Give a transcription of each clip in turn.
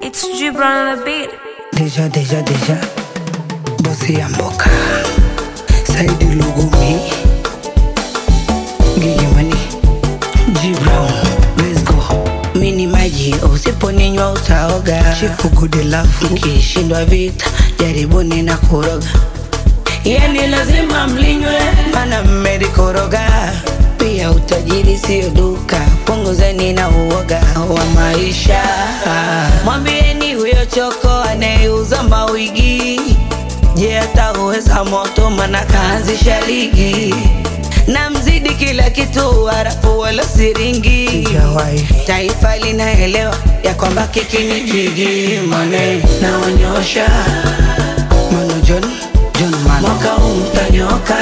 It's Gibran on the beat. Deja, deja, deja. Bosi ya mboka. Saidi Lugumi. Gigimani. G Brown. Let's go. Mini maji usiponinywa utaoga. Chifu good love. Mkishindwa vita jaribuni na kuroga. Yani lazima mlinywe, mana mmelikoroga. Pia utajiri sio duka, punguzeni na uoga wa maisha. Mwambieni huyo choko anayeuza mawigi, je, atauweza moto? Mana kaanzisha ligi na mzidi kila kitu, harafu wala siringi. Taifa linaelewa ya kwamba kiki ni jigi, mane naonyosha Mano John, John Mano. Mwaka huu mtanyoka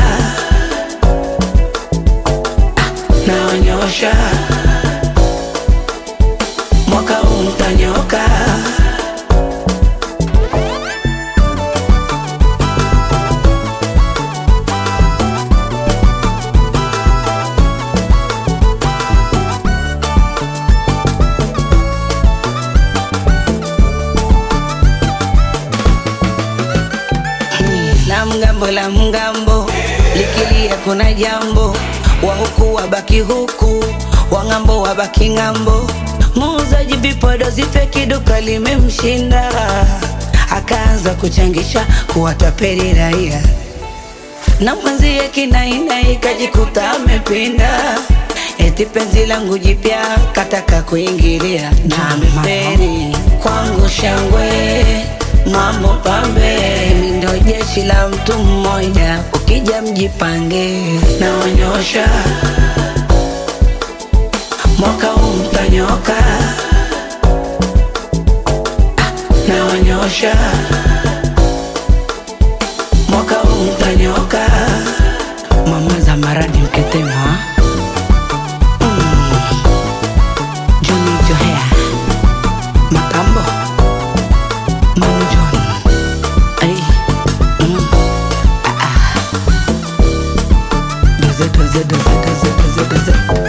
naonyosha mwaka huu mtanyoka la mgambo la mgambo likilia kuna jambo wa huku wabaki huku wa ng'ambo wabaki ng'ambo muuzaji vipodozi feki duka limemshinda akaanza kuchangisha kuwatapeli raia na mwenzie kinainai kajikuta amepinda eti penzi langu jipya kataka kuingilia na ameferi kwangu shangwe mambo pambe Mimi ndo jeshi la mtu mmoja ukija mjipange naonyosha mwaka huu mtanyoka Ah, naonyosha mwaka huu mtanyoka mama za maradi mketema mm. Johnny Johea Matambo Manu John Ay mm. ah, ah. Doze doze doze doze doze doze